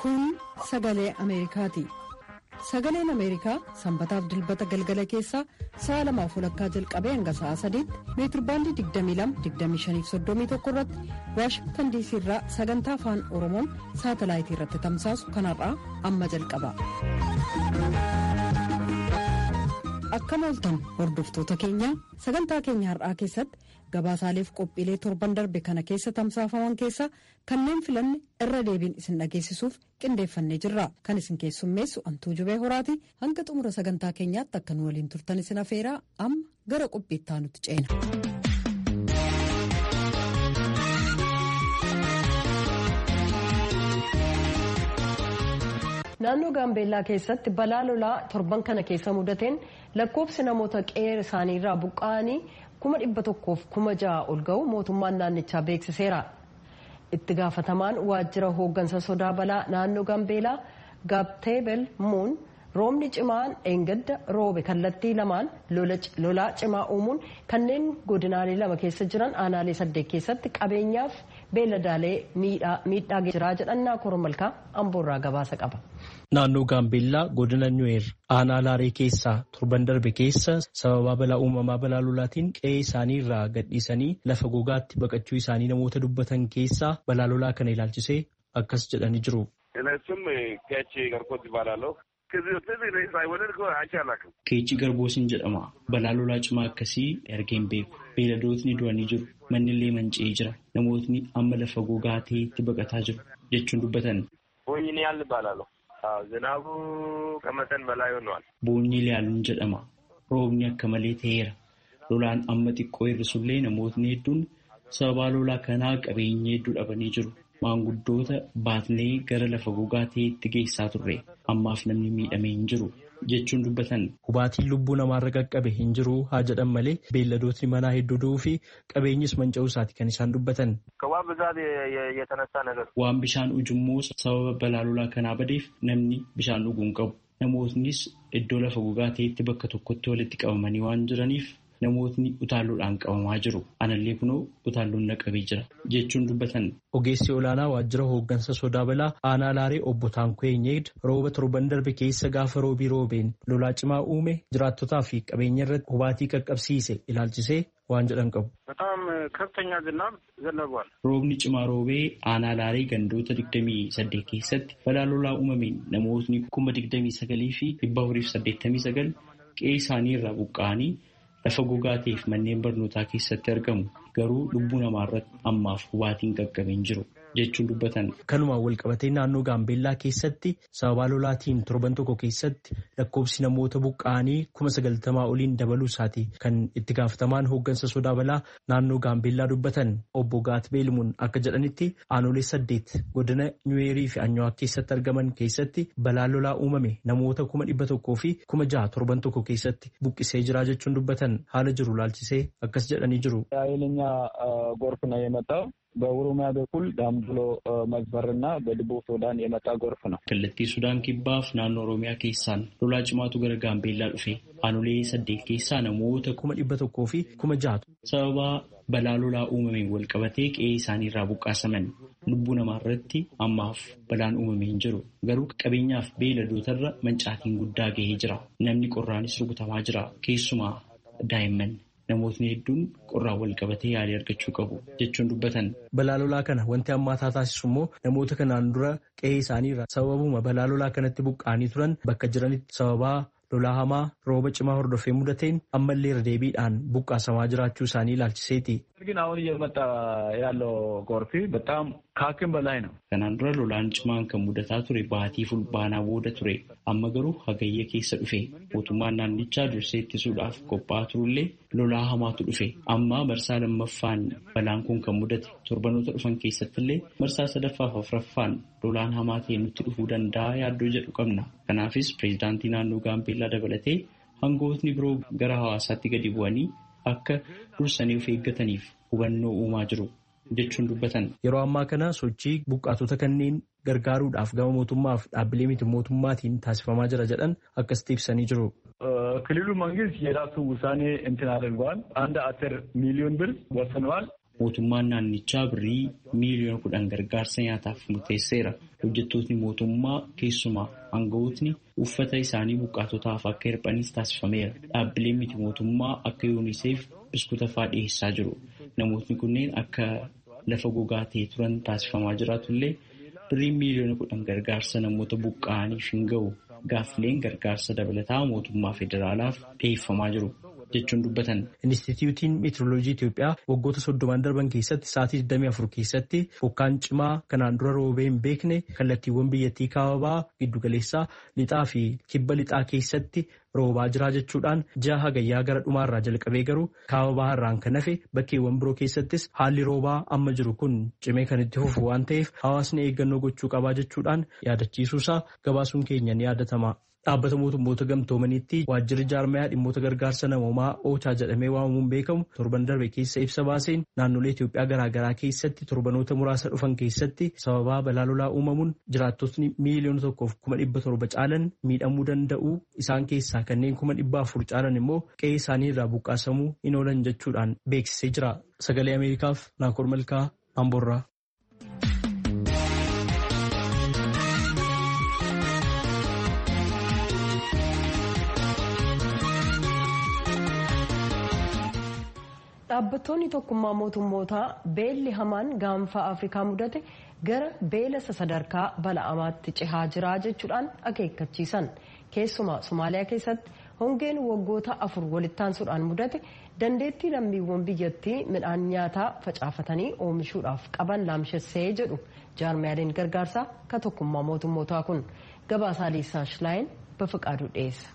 Kun sagalee Ameerikaati. Sagaleen Ameerikaa sanbataaf dilbata galgala keessaa sa'a lamaaf walakkaa jalqabee hanga sa'a sadiitti meetirbaandii 22-25-31 irratti waashingtan diisii irraa sagantaa afaan oromoon saatalaayitii irratti tamsaasu kanarraa amma jalqaba. Akkam ooltan hordoftoota keenya sagantaa keenya har'aa keessatti gabaasaaleef qophiilee torban darbe kana keessa tamsaafaman keessaa kanneen filanne irra deebiin isin dhageessisuuf qindeeffannee jirra kan isin keessummeessu antuu jubee horaati hanga xumura sagantaa keenyaatti akka nu waliin turtan isin afeeraa amma gara qophiittaa nutti ceena. naannoo gaambeellaa keessatti balaa lolaa torban kana keessa mudateen lakkoofsi namoota qe'ee isaaniirraa buqqa'anii kuma dhibba tokkoof kuma ja'a ol ga'u mootummaan naannichaa beeksiseera. itti gaafatamaan waajjira hooggansa sodaa balaa naannoo gaambeelaa gaabteebel muun roobni cimaan eengadda roobe kallattii lamaan lolaa cimaa uumuun kanneen godinaalee lama keessa jiran aanaalee saddeet keessatti qabeenyaaf beeladaalee miidhaa jiraa jedhannaa koromalkaa amboorraa gabaasa qaba. Naannoo Gaambeellaa godina Nuweer aanaa Laaree keessaa torban darbe keessa sababaa balaa uumamaa balaa lolaatiin qe'ee isaanii irraa gadhiisanii lafa gogaatti baqachuu isaanii namoota dubbatan keessaa balaa lolaa kana ilaalchisee akkas jedhanii jiru. Keechi Garboosiin jedhama. Balaa lolaa cimaa akkasii argeen beeku. Beeladootni du'anii jiru. Manni illee manca'ee jira. Namootni amma lafa gogaa ta'etti baqataa jiru jechuun dubbatan. Boonyi ilaaluun jedhama. Roobni akka malee ta'eera. Lolaan amma xiqqoo hir'isullee namootni hedduun sababaa lolaa kanaa qabeenya hedduu dhabanii jiru. Maanguddoota baatnee gara lafa gogaa ta'etti geessaa turre. Ammaaf namni miidhamee hin jiru jechuun dubbatan. Hubaatiin lubbuu namaarra qaqqabe hin jiru haa jedhan malee beelladootni manaa hedduu du'uu fi qabeenyis manca'uu isaati kan isaan dubbatan. Waan bishaan ujummoo sababa balaa lolaa kanaa badeef namni bishaan dhuguu hin qabu. Namootnis iddoo lafa gogaa ta'etti bakka tokkotti walitti qabamanii waan jiraniif namootni utaalloodhaan qabamaa jiru. Anallee kunoo utaalloon naqabee jira jechuun dubbatan. Ogeessi olaanaa waajjira hooggansa sodaa balaa aanaa laaree obbo Taankoo Eenyeegd rooba torban darbe keessa gaafa roobii roobeen lolaa cimaa uume jiraattotaa fi qabeenya irratti hubaatii qaqqabsiise ilaalchisee waan jedhan qabu. Roobni cimaa roobee aanaa laaree gandoota 28 keessatti balaa lolaa uumameen namootni kuma 29 fi 489 qe'ee isaanii irraa buqqa'anii lafa gogaa ta'eef manneen barnootaa keessatti argamu garuu lubbuu namaa irratti ammaaf hubaatiin qaqqabeen jiru jechuun dubbatan. Kanumaan walqabatee naannoo Gaambeellaa keessatti sababaa lolaatiin torban tokko keessatti lakkoofsi namoota buqqa'anii kuma sagaltamaa oliin dabaluu isaati kan itti gaafatamaan hooggansa sodaa balaa naannoo Gaambeellaa dubbatan obbo Gaat Beelimuun akka jedhanitti aanolee saddeet godina Nyuweerii fi Anyawaak keessatti argaman keessatti balaa lolaa uumame namoota kuma dhibba tokkoo fi kuma jaha torban tokko keessatti buqqisee jira jechuun dubbatan haala jiru laalchisee akkas jedhanii jiru. ጎርፍ ነው የመጣው በኦሮሚያ በኩል ዳምብሎ መስመርና በደቡብ ሱዳን የመጣ ጎርፍ ነው። kallattii sudaan kibbaaf naannoo oromiyaa keessaan lolaa cimaatu gara gaambeellaa dhufe aanolee saddeet keessaa namoota kuma dhibba tokkoo fi kuma jaatu sababaa balaa lolaa uumameen walqabatee qe'ee isaanii irraa buqqaasaman lubbuu namaa irratti ammaaf balaan uumamee hin jiru garuu qabeenyaaf beeladootarra mancaatiin guddaa gahee jira namni qorraanis rukutamaa jira keessumaa daa'imman. Namootni hedduun qorraan wal qabatee yaalii argachuu qabu jechuun dubbatan. Balaa lolaa kana wanti hammaataa taasisu immoo namoota kanaan dura qe'ee isaanii irraa sababuma balaa lolaa kanatti buqqa'anii turan bakka jiranitti sababaa lolaa hamaa rooba cimaa hordofee mudateen ammallee irra deebiidhaan buqqaasamaa jiraachuu isaanii ilaalchiseeti. ግን አሁን እየመጣ ያለው ጎርፍ በጣም ከአቅም በላይ ነው። Kanaan dura lolaan cimaan kan mudataa ture baatii fulbaanaa booda ture amma garuu hagayya keessa dhufe mootummaan naannichaa dursee ittisuudhaaf qophaa'aa turullee lolaa hamaatu dhufe amma marsaa lammaffaan balaan kun kan mudate torbanoota dhufan keessattillee marsaa sadaffaaf afuraffaan lolaan hamaa ta'e nutti dhufuu danda'a yaaddoo jedhu qabna kanaafis pireezidaantii naannoo gaambeellaa dabalatee hangootni biroo gara hawaasaatti gadi bu'anii akka dursanii of eeggataniif hubannoo uumaa jiru jechuun dubbatan. Yeroo ammaa kana sochii buqqaatota kanneen gargaaruudhaaf gama mootummaaf dhaabbilee miti mootummaatiin taasifamaa jira jedhan akkasitti ibsanii jiru. ክልሉ መንግስት የራሱ ውሳኔ እንትን አድርገዋል። አንድ አስር ሚሊዮን ብር ወስነዋል። mootummaan naannichaa birrii miiliyoona kudhan gargaarsa nyaataaf murteesseera. Hojjettootni mootummaa keessumaa aangawootni uffata isaanii buqqaatotaaf akka hirphanis taasifameera. Dhaabbileen miti mootummaa akka yuuniseef biskuuta fa'aa dhiyeessaa jiru. Namootni kunneen akka lafa gogaa ta'e turan taasifamaa jiraatullee birriin miiliyoona kudhan gargaarsa namoota buqqa'aniif hin ga'u. Gaaffileen gargaarsa dabalataa mootummaa federaalaaf dhiyeeffamaa jiru. jechuun dubbatan. Inistituutiin Meetirooloojii Itoophiyaa waggoota soddomaan darban keessatti sa'aatii 24 keessatti bokkaan cimaa kanaan dura roobee hin beekne kallattiiwwan biyyattii kaababaa giddugaleessaa lixaa fi kibba lixaa keessatti roobaa jiraa jechuudhaan ji'a hagayyaa gara dhumaarraa jalqabee garuu kaababaa irraan kan hafe bakkeewwan biroo keessattis haalli roobaa amma jiru kun cimee kan itti fufu waan ta'eef hawaasni eeggannoo gochuu qabaa jechuudhaan yaadachiisuusaa gabaasuun keenya ni yaadatama. Dhaabbata mootummoota gamtoomaniitti waajjirri jaarmayaa dhimmoota gargaarsa namoomaa oochaa jedhamee waamamuun beekamu torban darbe keessa ibsa baaseen naannolee Itoophiyaa garaagaraa keessatti torbanoota muraasa dhufan keessatti sababaa balaa lolaa uumamuun jiraattotni miiliyoona tokkoof kuma dhibba torba caalan miidhamuu danda'u isaan keessaa kanneen kuma dhibba afur caalan immoo qe'ee isaanii irraa buqqaasamuu hin oolan jechuudhaan beeksisee jira. Sagalee Ameerikaaf Naakoor Malkaa Amboorraa. Dhaabbattoonni tokkummaa mootummootaa beelli hamaan gaanfa Afrikaa mudate gara beela sadarkaa bala'amaatti cehaa jira jechuudhaan akeekkachiisan. Keessumaa Somaaliyaa keessatti hongeen waggoota afur walittaansuudhaan mudate dandeettii lammiiwwan biyyattii midhaan nyaataa facaafatanii oomishuudhaaf qaban laamshessee jedhu jaarmiyaaleen gargaarsaa ka tokkummaa mootummootaa kun gabaasaa Liisaa Shilaayin bafaqaaduu dhiyeessa.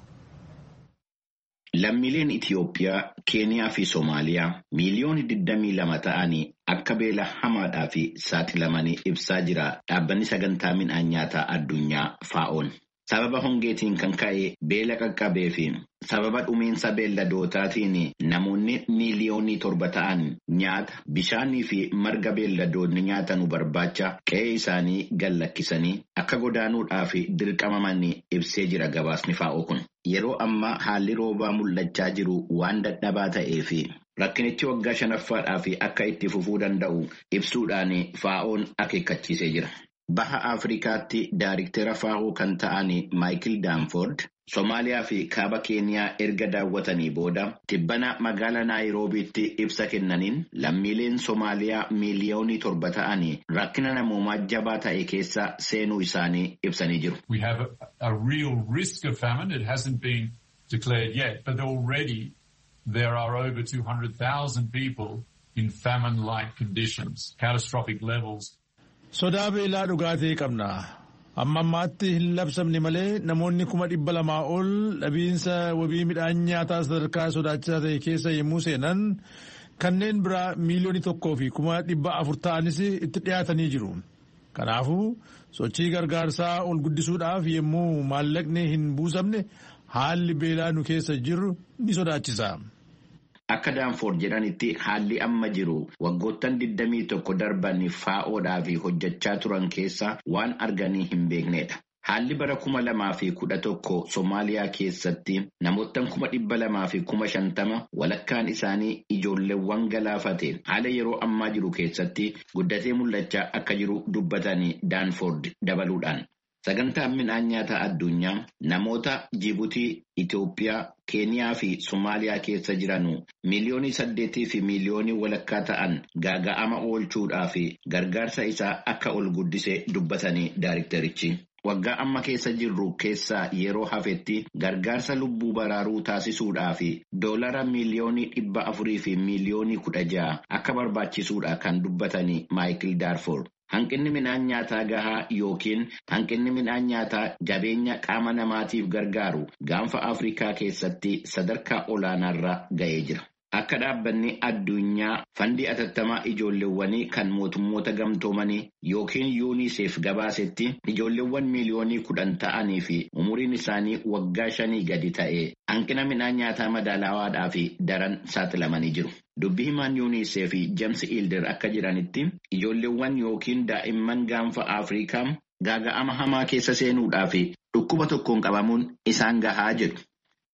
Lammiileen Itiyoophiyaa, Keeniyaa fi Soomaaliyaa miiliyoona 22 ta'anii akka beela hamaadhaa fi saaxilamanii ibsaa jira dhaabbanni sagantaa midhaan nyaataa addunyaa faa'oon. Sababa hongeetiin kan ka'e beela qaqqabee fi sababa dhumiinsa beelladootaatiin namoonni miiliyoonii torba ta'an nyaata bishaanii fi marga beelladoonni nyaatanu barbaacha qe'ee isaanii gallakkisanii akka godaanuudhaaf dirqamamanii ibsee jira gabaasni faa'oo kun. Yeroo ammaa haalli roobaa mul'achaa jiru waan dadhabaa ta'ee fi rakkinichi waggaa shanaffaadhaaf akka itti fufuu danda'u ibsuudhaan faa'oon akeekkachiisee jira. Baha Afrikaatti daariktera faa'oo kan ta'an Maayikil Daanford Somaaliyaa fi kaaba Keeniyaa erga daawwatanii booda tibbana magaalaa Naayiroobiitti ibsa kennaniin lammiileen Somaaliyaa miiliyoonii torba ta'anii rakkina namoomaa jabaa ta'e keessa seenuu isaanii ibsanii jiru. We have a, a real risk of famine. It hasn't been declared yet, but already there are over 200,000 people in famine-like conditions, catastrophic levels. Sodaa beelaa dhugaatii qabna. Amma ammaatti hin labsamne malee namoonni kuma dhibba lamaa ol dhabiinsa wabii midhaan nyaataa sadarkaa sodaachisaa ta'e keessa yommuu seenan kanneen biraa miiliyoonii tokkoo fi kuma dhibba afur ta'anis itti dhiyaatanii jiru. Kanaafuu sochii gargaarsaa ol guddisuudhaaf yommuu maallaqni hin buusamne haalli beelaa nu keessa jiru ni sodaachisa. Akka Daanfoord jedhanitti haalli amma jiru waggoottan 21 darban faa'oodhaaf hojjechaa turan keessa waan arganii hin beeknedha. Haalli bara kuma lamaa fi kudha tokko Somaaliyaa keessatti namoottan kuma dhibba lamaa fi kuma shantama walakkaan isaanii ijoolleewwan galaafate haala yeroo ammaa jiru keessatti guddatee mul'achaa akka jiru dubbatanii Daanfoord dabaluudhaan. Sagantaan midhaan nyaataa addunyaa namoota Jibuutii, Itoophiyaa, Keeniyaa fi Somaaliyaa keessa jiran miiliyoonii saddeetii fi miiliyoonii walakkaa ta'an gaaga'ama oolchuudhaa fi gargaarsa isaa akka ol guddisee dubbatanii daariktarichi. Waggaa amma keessa jirru keessaa yeroo hafetti gargaarsa lubbuu baraaruu taasisuudhaa fi doolara miiliyoonii dhibba afurii fi miiliyoonii kudha ja'a akka barbaachisuudha kan dubbatanii Maayikil Daarfoord. Hanqinni midhaan nyaataa gahaa yookiin hanqinni midhaan nyaataa jabeenya qaama namaatiif gargaaru gaanfa Afrikaa keessatti sadarkaa olaanaarra ga'ee jira. Akka dhaabbanni addunyaa fandii atattamaa ijoolleewwanii kan mootummoota gamtoomanii yookiin yuuniseef gabaasetti ijoolleewwan miiliyoonii kudhan ta'anii fi umuriin isaanii waggaa shanii gadi ta'e hanqina midhaan nyaataa madaalawaadhaa fi daran saaxilamanii jiru. Dubbi himaan yuunisee fi James Ilder akka jiranitti ijoolleewwan yookiin daa'imman gaanfa Afrikaa gaaga'ama hamaa keessa seenuudhaa fi dhukkuba tokkoon qabamuun isaan gahaa jedhu.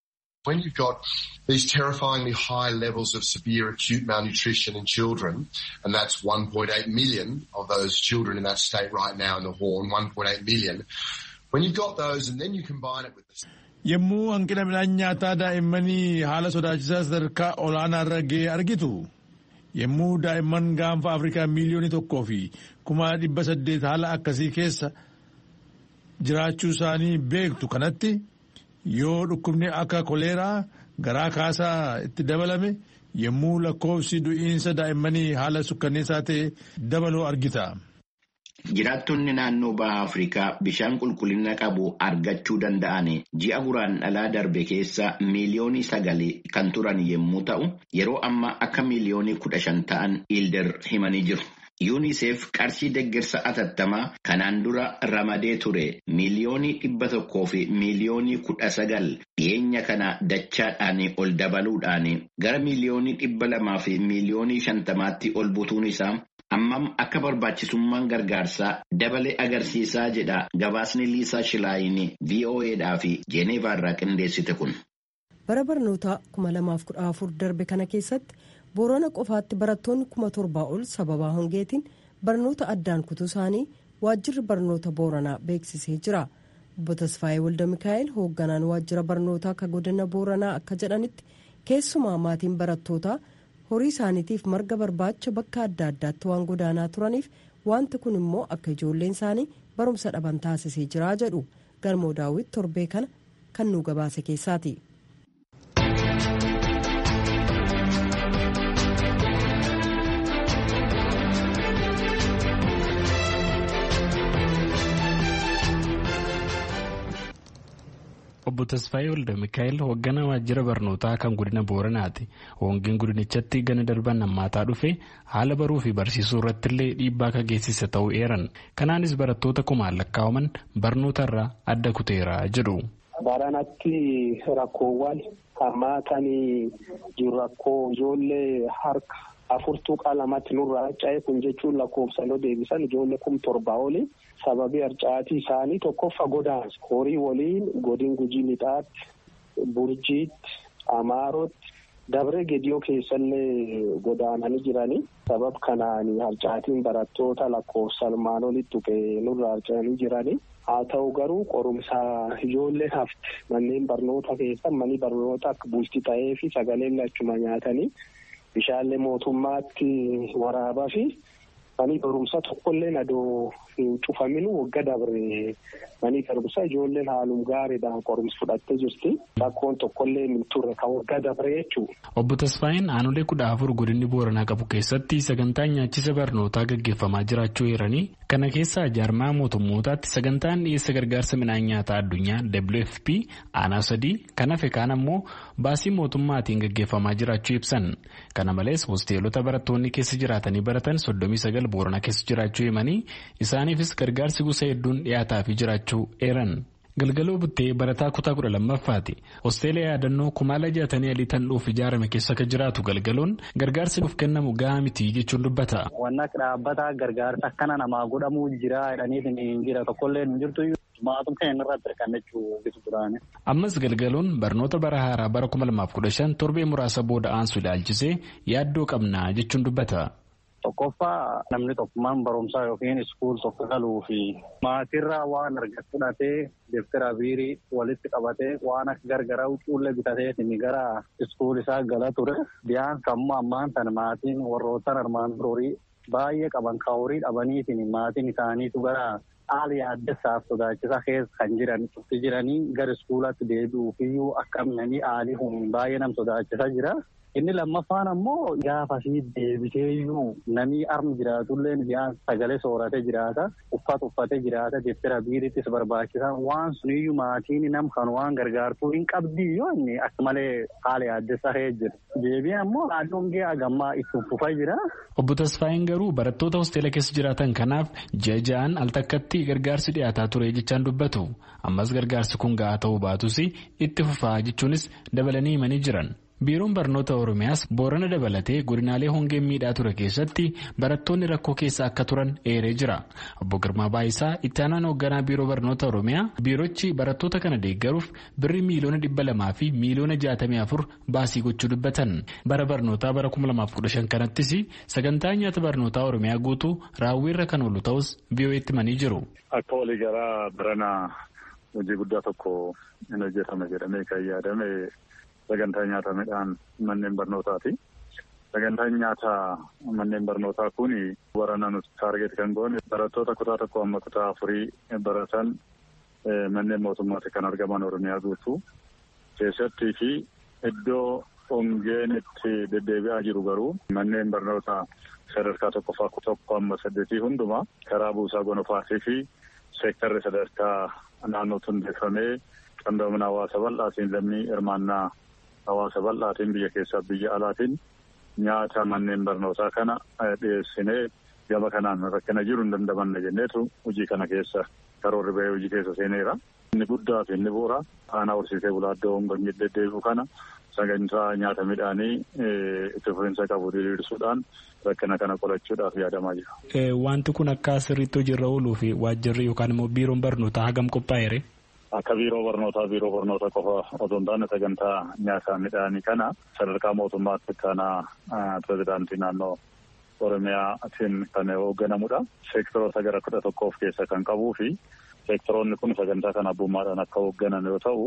When you've got these terrifyingly high levels of severe acute malnutrition in children, and that's 1.8 million of those children in that state right now in the Horn, 1.8 million. When you've got those and then you combine it with the Yommuu hanqina midhaan nyaataa daa'immanii haala sodaachisaa sadarkaa olaanaa irra ga'e argitu. Yommuu daa'imman gaanfa Afrikaa miiliyoonii tokkoo fi kuma dhibba saddeet haala akkasii keessa jiraachuu isaanii beektu kanatti yoo dhukkubni akka koleeraa garaa kaasaa itti dabalame yommuu lakkoofsi du'iinsa daa'immanii haala sukkanneessaa ta'e dabaluu argita. Jiraattonni naannoo baha Afrikaa bishaan qulqullina qabu argachuu danda'an ji'a guraan dhalaa darbe keessa miiliyoonii sagali kan turan yommuu ta'u, yeroo ammaa akka miiliyoonii kudha shan ta'an Ilder himanii jiru. UNICEF qarshii deeggarsa atattamaa kanaan dura ramadee ture miiliyoonii dhibba tokkoo fi miiliyoonii kudha sagal dhiyeenya kana dachaadhaan ol dabaluudhaan gara miiliyoonii dhibba lamaa fi miiliyoonii shantamaatti ol butuun isaa ammam akka barbaachisummaan gargaarsaa dabalee agarsiisaa jedha gabaasni liisaa shilaayin VOAdhaa fi Jeeneevaa irraa qindeessite kun. bara barnootaa 2014 darbe kana keessatti boorana qofaatti barattoonni kuma torbaa ol sababaa hongeetiin barnoota addaan kutuu isaanii waajjirri barnoota booranaa beeksisee jira obbo tasfaayee walda mikaa'el hoogganaan waajjira barnootaa akka godina booranaa akka jedhanitti keessumaa maatiin barattootaa horii isaaniitiif marga barbaacha bakka adda addaatti waan godaanaa turaniif wanti kun immoo akka ijoolleen isaanii barumsa dhaban taasisee jira jedhu galmoo daawwit torbee kana kan nu gabaase keessaati. obbo Tasfaayee Walda Mikaa'el hoogganaa waajjira barnootaa kan godina Booranaati. Hoongeen godinichatti gana darban hammaataa dhufe haala baruu fi barsiisuu irratti illee dhiibbaa akka geessise ta'uu eeran. Kanaanis barattoota kumaan lakkaawaman barnoota irraa adda kuteera jedhu. Baranatti rakkoowwan hammaatanii jiru rakkoo ijoollee harka afurtuu qalamatti nurraa harca'e kun jechuun lakkoofsan yoo deebisan ijoollee kum torbaa oli. sababii harcaatii isaanii tokkoffa godaansa horii waliin godin gujii lixaatti burjiitti amaarotti dabree gediyoo keessallee godaananii jiranii sabab kanaan harcaatiin barattoota lakkoofsa armaan olitti tuqee nurra harca'anii jiranii haa ta'u garuu qorumsa ijoollee hafte manneen barnoota keessa manni barnoota akka bulti ta'ee fi sagaleen lachuma nyaatanii bishaanlee mootummaatti waraabaa fi manii barumsa tokkollee nadoo hin cufaminu wagga dabre manii barumsa ijoolleen haalum gaariidhaan qorumsa fudhattee jirti rakkoon tokkollee hin turre kan wagga dabre jechuudha. Obbo Tasfaayeen aanolee kudha afur godinni Booranaa qabu keessatti sagantaan nyaachisa barnootaa gaggeeffamaa jiraachuu eeranii kana keessaa jaarmaa mootummootaatti sagantaan dhiyeessa gargaarsa midhaan nyaataa addunyaa WFP aanaa sadii kan hafe kaan ammoo baasii mootummaatiin gaggeeffamaa jiraachuu ibsan kana malees hosteelota barattoonni keessa jiraatanii baratan soddomii sagal Booranaa keessa jiraachuu himanii isaaniifis gargaarsi gosa hedduun dhiyaataafii jiraachuu eeran. Galgaloo buttee barataa kutaa kudha lammaffaati. Hosteela yaadannoo kumaala jaatanii alii tan dhuuf ijaarame keessa akka jiraatu galgaloon gargaarsi nuuf kennamu gahaa miti jechuun dubbata. Wanna dhaabbata gargaarsa akkana namaa godhamuu jira jedhaniif hin jira tokkollee hin jirtu maatum kan inni irratti hirkannachuu bisu duraani. Ammas galgaloon barnoota bara haaraa bara kuma lamaaf kudha shan torbee muraasa booda aansu ilaalchisee yaaddoo qabna jechuun dubbata. Tokkoffaa namni tokkummaan barumsaa yookiin iskuul tokko galuu fi maatirraa waan argatu fudhatee deftara biirii walitti qabatee waan akka gargaraa huccuullee bitateetiin gara iskuul isaa gala ture. Biyaan sammuu ammaan tan maatiin warroottan armaan horii baay'ee qaban kan horii dhabaniitiin maatiin isaaniitu gara haala yaaddessaaf sodaachisaa keessa kan jiran turti jiranii gara iskuulaatti deebi'uufiyyuu akka minanii haalii humni baay'ee nam sodaachisaa jira. Inni lammaffaan ammoo gaafa fi deebiteeyyuu namni armi jiraatullee biyaan sagalee sooratee jiraata uffata uffatee jiraata deeftara biirittis barbaachisa waan suniyyuu maatiin nam kan waan gargaartuu hin qabdi yoo inni akka malee haala yaaddessaa jira. Deebiin ammoo naannoon gahee agammaa itti fufaa jira. Obbo Tasfaayin garuu barattoota hosteela keessa jiraatan kanaaf ji'a ja'an al takkatti gargaarsi dhiyaataa ture jechaan dubbatu. Ammas gargaarsi kun gahaa ta'uu baatus itti fufaa jechuunis dabalanii himanii jiran. biiroon barnoota oromiyaas boorana dabalatee godinaalee hongeen miidhaa ture keessatti barattoonni rakkoo keessa akka turan eeree jira obbo Girmaa Baayisaa itti aanaan hoogganaa biiroo barnoota oromiyaa biirochi barattoota kana deeggaruuf birri miiliyoona dhibba lamaa fi miiliyoona jaatamii afur baasii gochuu dubbatan bara barnootaa bara kuma lamaaf kudha shan kanattis sagantaa nyaata barnootaa oromiyaa guutuu raawwiirra kan oolu ta'us VOA'tti himanii jiru. Akka waliigalaa barana hojii guddaa tokko hin hojjetame jedhamee kan yaadame sagantaa nyaata midhaan manneen barnootaati. Sagantaan nyaata manneen barnootaa kun barana nuti taargeet kan goone barattoota kutaa tokko amma kutaa afurii baratan manneen mootummaatti kan argaman Oromiyaa guutuu keessattii fi iddoo hongeen itti deddeebi'aa jiru garuu manneen barnootaa sadarkaa tokkoffaa tokko amma saddeetii hundumaa karaa buusaa gonofaatii fi seektarri sadarkaa naannootti hundeeffamee qindoomina hawaasa bal'aatiin lammii hirmaannaa hawaasa bal'aatiin biyya keessaa biyya alaatiin nyaata manneen barnootaa kana dhiyeessinee gama kanaan rakkina jiru hin dandamanne jenneetu hojii kana keessa karoorri bahee hojii keessa seeneera. Inni guddaa fi inni bu'uura aanaa horsiisee bulaa iddoo hongoonni deddeebi'u kana sagantaa nyaata midhaanii itti fufiinsa qabu diriirsuudhaan rakkina kana qolachuudhaaf yaadamaa jira. Wanti kun akka sirriitti hojiirra ooluu fi waajjirri yookaan immoo biiroon barnootaa hagam qophaa'eere? Akka biiroo barnootaa biiroo barnoota qofa otoo hin taane sagantaa nyaata midhaanii kana sadarkaa mootummaatti kanaa pirezidaantii naannoo Oromiyaatiin kan hoogganamudha. Seektoroota gara kudha tokko of keessa kan qabuu fi seektoroonni kun sagantaa kana abbummaadhaan akka hoogganan yoo ta'u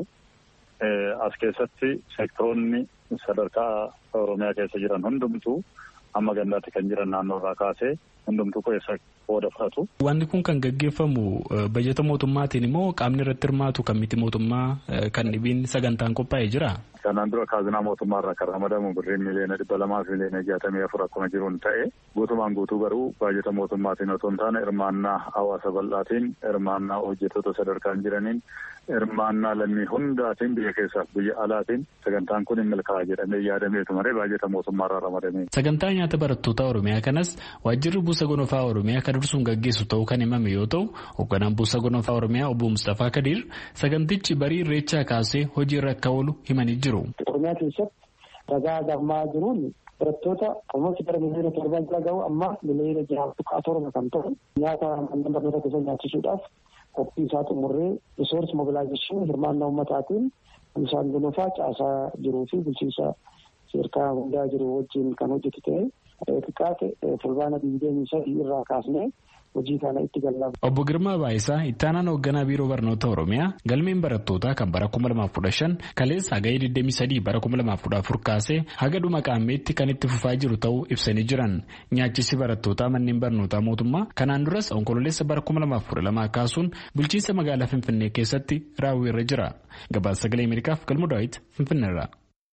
as keessatti seektoroonni sadarkaa Oromiyaa keessa jiran hundumtuu amma gandaatti kan jiran naannoo irraa kaasee hundumtuu keessa qooda fudhatu. Wanti kun kan gaggeeffamu bajeta mootummaatiin immoo qaamni irratti hirmaatu kan miti mootummaa kan dhibiin sagantaan qophaa'ee jira. Kanaan dura kaazinaa mootummaa irraa kan ramadamu birriin miliyoona dhibba lamaa fi miliyoona jaatamii afur akkuma jiruun ta'e guutumaan guutuu garuu baajeta mootummaatiin otoo hin taane hirmaannaa hawaasa bal'aatiin hirmaannaa hojjettoota sadarkaan jiraniin hirmaannaa lammii hundaatiin biyya keessaaf biyya alaatiin sagantaan kun hin milkaa'a jedhamee yaadameetu malee baajeta mootummaa irraa ramadamee. Sagantaa nyaata barattoota Oromiyaa kanas waajjirri buusa gonofaa Oromiyaa kan dursuun gaggeessu ta'uu kan himame yoo ta'u hoogganaan buusa gonofaa Oromiyaa obbo Mustafaa Kadir sagantichi barii irreechaa kaasee hojiirra akka oolu himanii jiru. Oromiyaa keessatti ragaa gammaa jiruun barattoota almost gara miliyoona torban bira gahu amma miliyoona jaha tuqaa torba kan ta'u nyaata manneen barnoota keessa nyaachisuudhaaf qophii isaa xumurree risoors mobilaayizeeshinii hirmaannaa uummataatiin buusaan gonofaa caasaa jiruu fi bulchiinsa seerkaa hundaa jiru wajjin kan hojjetu ta'e xiqqaate fulbaana digdamii sadii irraa kaasnee hojii kana itti gallaba. Obbo Girmaa Baayisaa ittaanaan hoogganaa biiroo barnoota Oromiyaa galmeen barattootaa kan bara 2015 kaleessa hagayee 23 bara 2014 kaasee haga dhuma qaammeetti kan itti fufaa jiru ta'uu ibsanii jiran nyaachisi barattootaa manneen barnootaa mootummaa kanaan duras onkololeessa bara 2012 kaasuun bulchiinsa magaalaa Finfinnee keessatti raawwiirra jira. Gabaasa sagalee Ameerikaaf galmoo daawwiti Finfinneerra.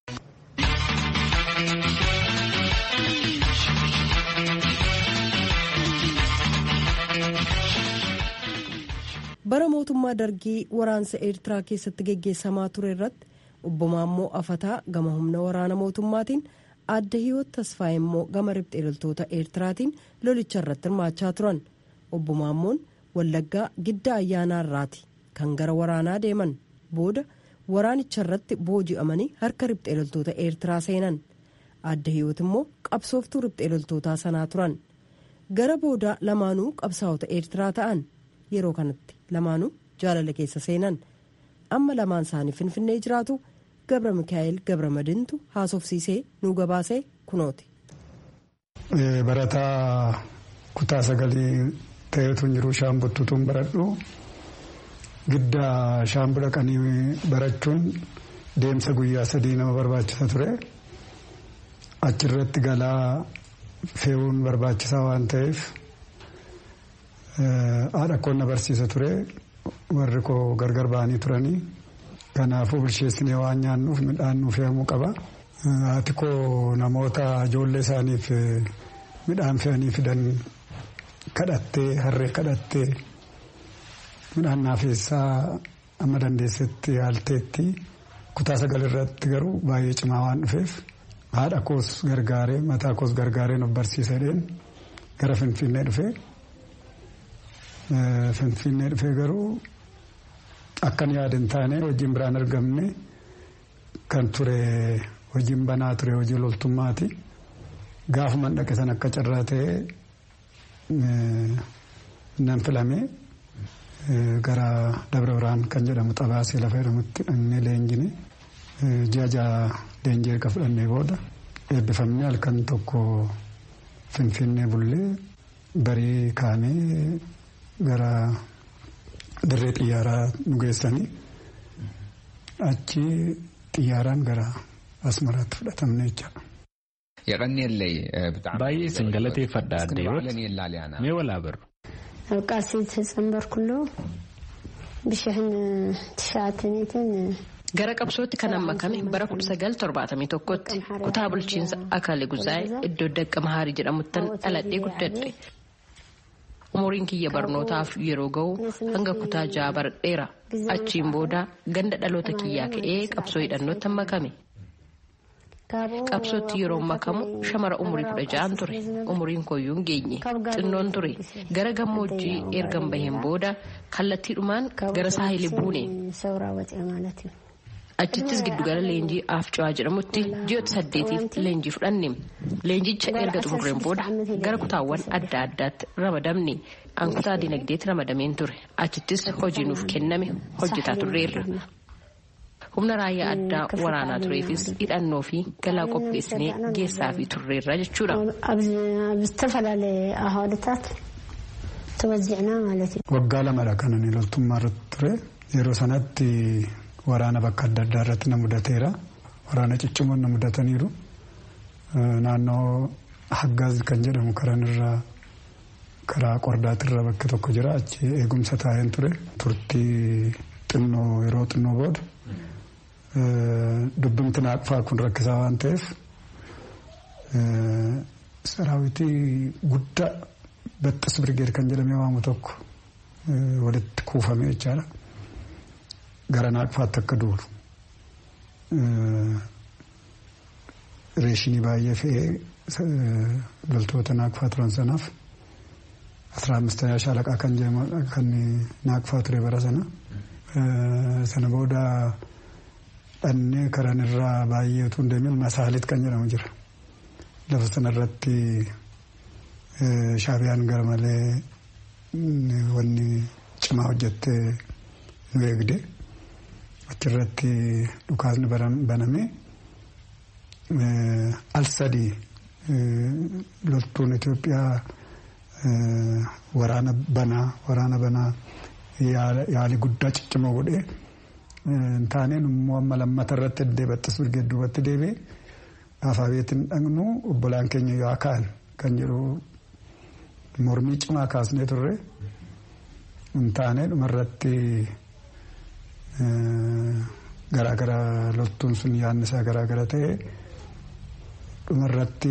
bara mootummaa dargii waraansa eertiraa keessatti geggeessamaa ture irratti obbo Maammoo Afataa gama humna waraana mootummaatiin adda hiyoot tasfaa immoo gama riphxee loltoota eertiraatiin lolicha irratti hirmaachaa turan obbo Maammoon wallaggaa gidda ayyaanaa irraati kan gara waraanaa deeman booda waraanicha irratti booji'amanii harka riphxee loltoota eertiraa seenan adda hiyoot immoo qabsooftuu riphxee loltootaa sanaa turan gara booda lamaanuu qabsaa'ota eertiraa ta'an yeroo kanatti lamaanuu jaalala keessa seenan amma lamaan isaanii finfinnee jiraatu gabra mikaa'el gabra madintu haasofsiisee nuu gabaasee kunooti. barataa kutaa sagalii ta'eetu jiru shaambuttutuun baradhu gidda shaambu dhaqanii barachuun deemsa guyyaa sadii nama barbaachisa ture achirratti galaa fe'uun barbaachisaa waan ta'eef. haadha koo na barsiisa ture warri koo gargar ba'anii turanii kanaafuu bilcheessinee waan nyaannuuf midhaan nuuf fe'amuu qaba. Haati koo namoota ijoollee isaaniif midhaan fe'anii fidan kadhattee harree kadhattee midhaan naafeessaa amma dandeessetti yaalteetti kutaa sagal irratti garuu baay'ee cimaa waan dhufeef haadha koos gargaaree mataa koos gargaaree nu barsiisadheen gara finfinnee dhufee. Finfinnee dhufee garuu akkan yaada hin taane hojiin biraan argamne kan ture hojiin banaa ture hojii loltummaati. Gaafuma dhaqe san akka carraa ta'ee nan filame gara Dabra Birhaan kan jedhamu xabaasee lafa jedhamutti dhaqnee leenjine ji'a ja'a leenjii erga fudhannee booda eebbifamnee halkan tokko finfinnee bullee barii kaanee gara dirree xiyyaaraa nu geessanii achi xiyyaaraan gara asmaraatti fudhatamne jechaadha. baay'ee isin galateeffadha addeeroot mee walaa barru. ኣብ ቃልሲ ተፀንበርኩሉ ብሽሕን ትሽዓተኒትን gara qabsootti kan hammakame bara 1971tti kutaa bulchiinsa akaale guzaa'e iddoo dakka mahaarii jedhamuttan dhaladhee guddadhe umuriin kiyya barnootaaf yeroo ga'u hanga kutaa ja'a baradheera achiin booda ganda dhaloota kiyyaa ka'ee qabsoo hidhannootti hammakame qabsootti yeroo makamu shamara umurii kudha ja'an ture umuriin koyyuu hin geenye xinnoon ture gara gammoojjii ergan baheen booda kallattiidhumaan gara saahilii buune achittis giddugala leenjii afcawaa jedhamutti ji'oota saddeetiif leenjii fudhanne leenjicha erga xumurreen booda gara kutaawwan adda addaatti ramadamne an kutaa dinagdeetti ramadameen ture achittis hojii nuuf kenname hojjetaa turreerra. humna raayyaa addaa waraanaa tureefis hidhannoo fi galaa qopheessinee geessaa fi turreerra jechuudha. ዝተፈላለዩ ahwaadaታት ተወዚዕና ማለት እዩ waggaa lamadha kan ani loltummaa irratti ture yeroo sanatti waraana bakka adda addaa irratti na mudateera waraana ciccimoon na mudataniiru naannoo haggaaz kan jedhamu karanirraa karaa qordaatirra bakki tokko jira achi eegumsa taa'een ture turtii xinnoo yeroo xinnoo booda dubbimti naaqfaa kun rakkisaa waan ta'eef saraawitii guddaa baxxis birgeed kan jedhamee waamu tokko walitti kuufame jechaadha. Gara naaqfaatti akka duulu. Reeshinii baay'ee fe'ee loltoota naaqfaa turan sanaaf asirraa ammistayaa shaalaqaa kan kan naaqfaa ture bara sana. Sana booda dhannee karan irraa baay'ee utuu hin deemin masaalit kan jedhamu jira. Lafa sanarratti shaabiyaan gara malee wanni cimaa hojjettee nu eegde achirratti dhukaasni baname al sadii loltuun Itoophiyaa waraana banaa waraana banaa yaali guddaa ciccimoo godhee taaneen immoo amma lammata irratti deebattis birgeed duubatti deebi'ee afaabeetiin dhaqnu obbolaan keenya yoo ka'an kan jedhu mormii cimaa kaasnee turre hin taane dhumarratti garaagara loltuun sun yaadni isaa garaagara ta'e dhumarratti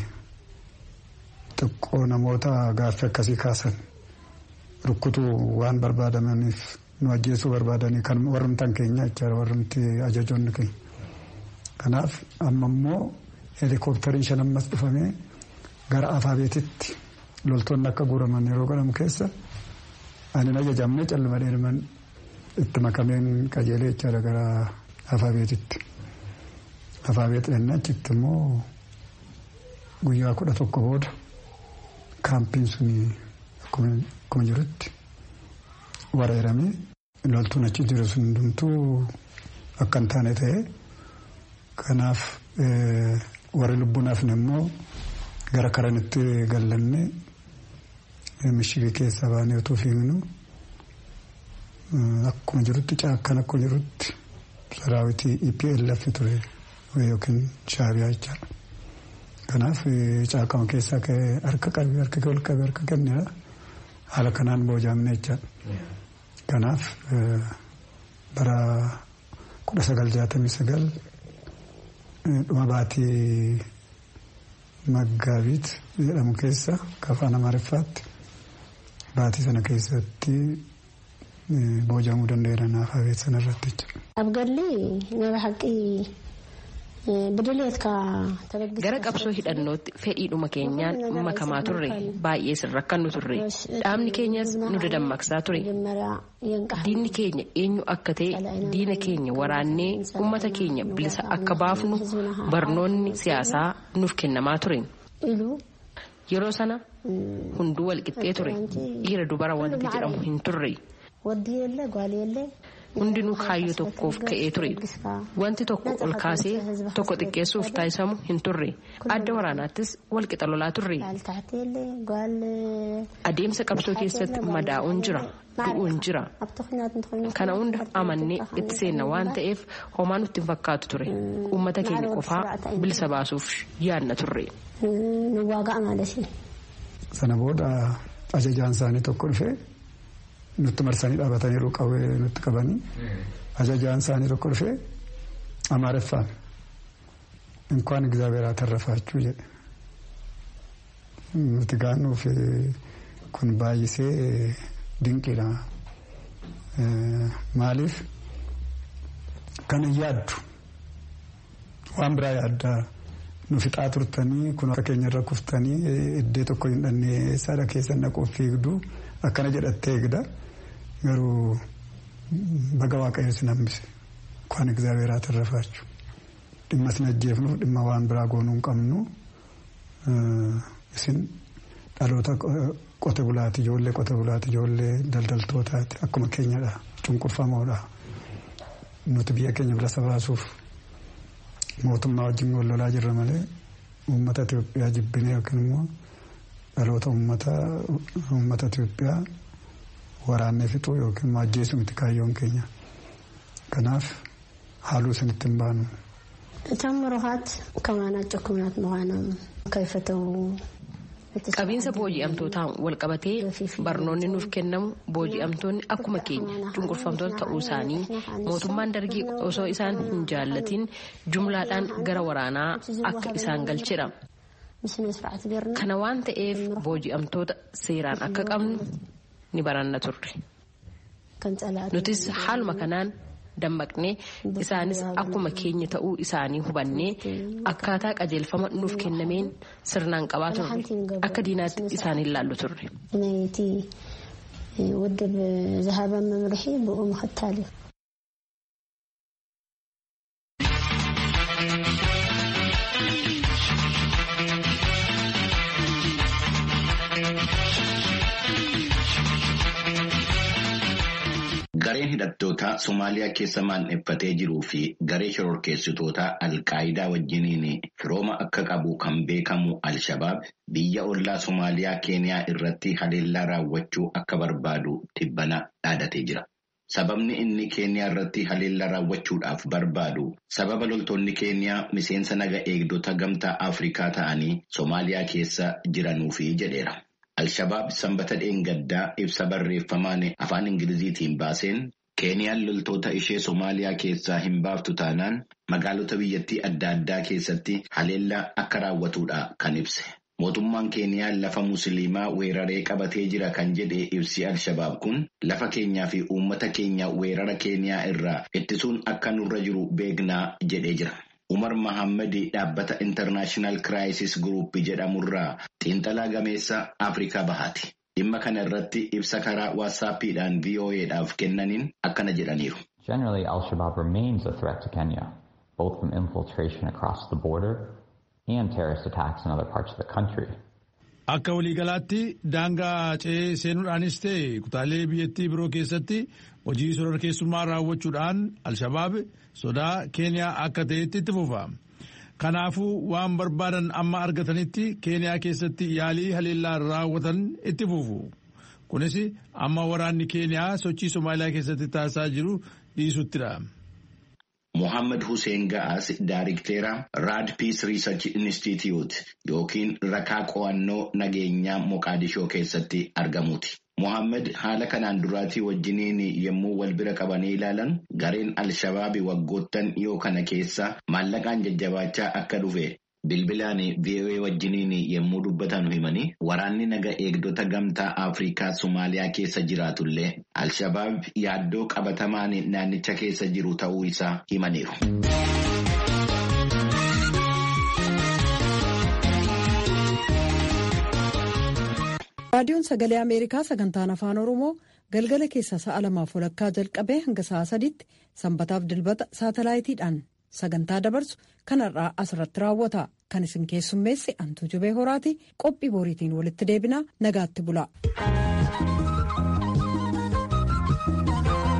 xiqqoo namoota gaaffii akkasii kaasan rukkutuu waan barbaadamaniif nu ajjeesuu barbaadanii kan warrumtaan keenya jechaadha warrumti ajajoonni keenya. Kanaaf amma immoo heelikooptariin shan ammas dhufamee gara afaabeetitti loltoonni akka guuraman yeroo godhamu keessa ani ajajamne calluma dheeman itti makameen qajeelee jechaadha gara afaabeetitti. Afaabeet dhennaa achitti immoo guyyaa kudha tokko booda kaampiin suni akkuma jirutti wareeramee loltuun achi jiru sun hundumtuu akka hin taane ta'e kanaaf warri lubbuun hafne immoo gara karanitti gallanne mishigii keessaa baanee utuu fiignu akkuma jirutti caakkan akkuma jirutti saraawitii EPLF ture yookiin shaabiyaa jechaadha. Kanaaf caakama keessaa ka'ee harka qabii harka ol qabee harka kennedha. Haala kanaan boojaamne jechaadha. Kanaaf bara kudha sagal jaatamii sagal dhuma baatii maggaabiit jedhamu keessa afaan amaariffaatti baatii sana keessatti boojamuu danda'eera naaf abeet sana irratti jechuudha. ኣብ ገድሊ ናይ ብሓቂ gara qabsoo hidhannootti fedhiidhuma keenyaan makamaa turre baay'ee sin rakkannu turre dhaabni keenyas nu dadammaqsaa ture diinni keenya eenyu akka ta'e diina keenya waraannee ummata keenya bilisa akka baafnu barnoonni siyaasaa nuuf kennamaa ture yeroo sana hunduu walqixxee ture dhiira dubara wanti jedhamu hin turre. hundinuu kaayyoo tokkoof ka'ee ture wanti tokko ol kaasee tokko xiqqeessuuf taasisamu hin turre adda waraanaattis walqixa lolaa turre adeemsa qabsoo keessatti madaa'uun jira du'uun jira kana hunda amannee itti seenna waan ta'eef homaa nutti hin fakkaatu ture uummata keenya qofaa bilisa baasuuf yaadna turre. sana booda ajajaan isaanii tokko dhufee. nutti marsanii dhaabataniiru qawwee nutti qabanii ajajaan isaanii tokko dhufee amaareffaan inkwaan እግዚአብሔር አተረፋችሁ jedhe nuti gaannuuf kun baay'isee dinqiidha maaliif kana yaaddu waan biraa yaaddaa nu fixaa turtanii kun akka keenya irra kuftanii iddee tokko hin dhannee saada keessa naquuf fiigduu akkana jedhattee eegda garuu baga waaqayyo sin hambise kwaan እግዚአብሔር አተረፋችሁ dhimma sin ajjeefnuuf dhimma waan biraa goonuu hin qabnu isin dhaloota qote bulaati ijoollee qote bulaati ijoollee daldaltootaati akkuma keenyadha cunqurfamoodha nuti biyya keenya bilisa baasuuf mootummaa wajjin wal lolaa jirra malee uummata Itoophiyaa jibbinee yookiin immoo dhaloota uummata Itoophiyaa waraannee fixuu yookiin immoo ajjeesuu miti kaayyoon keenya. Kanaaf haaluu isinitti hin baanu. እቶም ምሩኻት ከማናቸው ኩምናት ምዃኖም ከይፈተው qabiinsa booji'amtootaan wal qabatee barnoonni nuuf kennamu booji'amtoonni akkuma keenya cunqurfamtoota ta'uu isaanii mootummaan dargii osoo isaan hin jaallatiin jumlaadhaan gara waraanaa akka isaan galchedha. kana waan ta'eef booji'amtoota seeraan akka qabnu ni baranna turre. nutis haaluma kanaan dammaqnee isaanis akkuma keenya ta'uu isaanii hubannee akkaataa qajeelfama nuuf kennameen sirnaan qabaa turre akka diinaatti isaan hin laallu turre. ናይቲ ውድብ ዝሃበ መምርሒ ብኡ ምክታል እዩ Gareen hidhattoota Somaaliyaa keessa maandheffatee jiruu fi garee shororkeessitoota Alqaayidaa wajjiniin firooma akka qabu kan beekamu Alshabaab biyya ollaa Somaaliyaa Keeniyaa irratti haleellaa raawwachuu akka barbaadu tibbana dhaadatee jira. Sababni inni Keeniyaa irratti haleellaa raawwachuudhaaf barbaadu sababa loltoonni Keeniyaa miseensa naga eegdota gamtaa Afrikaa ta'anii Somaaliyaa keessa jiranuufi jedheera. Alshabaab sanbata dheengaddaa ibsa barreeffamaan afaan Ingiliziitiin baaseen Keeniyaan loltoota ishee Somaaliyaa keessaa hin baaftu taanaan magaalota biyyattii adda addaa keessatti haleellaa akka raawwatudha kan ibse. Mootummaan Keeniyaa lafa Musliimaa weeraree qabatee jira kan jedhe ibsi Alshabaab kun lafa keenyaa fi uummata keenya weerara Keeniyaa irraa ittisuun akka nurra jiru beeknaa jedhee jira. Umar Mahammad dhaabbata International Crisis Group jedhamurraa xiinxalaa gameessa Afrikaa bahaati. Dhimma kana irratti ibsa karaa waassaappiidhaan VOA'dhaaf kennaniin akkana jedhaniiru. Generally, Al-Shabaab remains a threat to Kenya, both from infiltration across the border and terrorist attacks in other parts of the country. Akka waliigalaatti daangaa ce'ee seenuudhaanis ta'e kutaalee biyyattii biroo keessatti hojii shororkeessummaa raawwachuudhaan Alshabaab sodaa Keeniyaa akka ta'etti itti fufa. Kanaafuu waan barbaadan amma argatanitti Keeniyaa keessatti yaalii haleellaa raawwatan itti fufu. Kunis amma waraanni Keeniyaa sochii Somaaliyaa keessatti taasisaa jiru dhiisuttidha. Mohaammed Hussein Ga'as Daariktera Rad Peace Research Institute yookiin rakaa qo'annoo nageenyaa Moqaadishoo keessatti argamuuti. Mohaammed haala kanaan duraatii wajjiniin yommuu wal bira qabanii ilaalan gareen Alshabaabi waggoottan dhiyoo kana keessa maallaqaan jajjabaachaa akka dhufe bilbilaan VOA wajjiniin yommuu dubbatan himanii waraanni naga eegdota gamtaa Afrikaa Somaaliyaa keessa jiraatullee Alshabaab yaaddoo qabatamaan naannicha keessa jiru ta'uu isaa himaniiru. raadiyoon sagalee ameerikaa sagantaan afaan oromoo galgala keessa sa'a lamaaf walakkaa jalqabee hanga sa'a sadiitti sanbataaf dilbata saatalaayitiidhaan sagantaa dabarsu kanarraa asirratti raawwata kan isin keessummeesse antuu jubee horaati qophii boriitiin walitti deebinaa nagaatti bula.